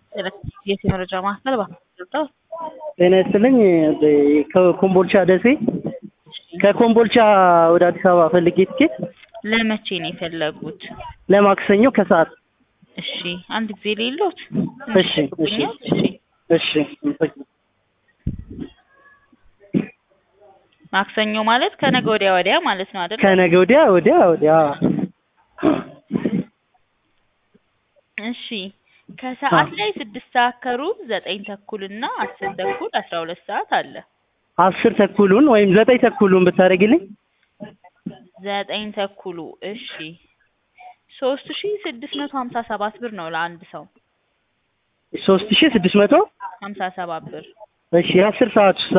የት የመረጃ ማዕከል ባለው ጤና ይስጥልኝ። ከኮምቦልቻ ደሴ ከኮምቦልቻ ወደ አዲስ አበባ ፈልጌ ትኬት ለመቼ ነው የፈለጉት? ለማክሰኞ ከሰዓት። እሺ አንድ ጊዜ ሌሎት እሺ እሺ እሺ ማክሰኞ ማለት ከነገ ወዲያ ወዲያ ማለት ነው አይደል? ከነገ ወዲያ ወዲያ ወዲያ እሺ ከሰዓት ላይ ስድስት ሰዓት ከሩብ ዘጠኝ ተኩል እና አስር ተኩል አስራ ሁለት ሰዓት አለ። አስር ተኩሉን ወይም ዘጠኝ ተኩሉን ብታደርጊልኝ ዘጠኝ ተኩሉ እሺ ሶስት ሺ ስድስት መቶ ሀምሳ ሰባት ብር ነው ለአንድ ሰው ሶስት ሺህ ስድስት መቶ ሀምሳ ሰባት ብር እሺ የአስር ሰዓት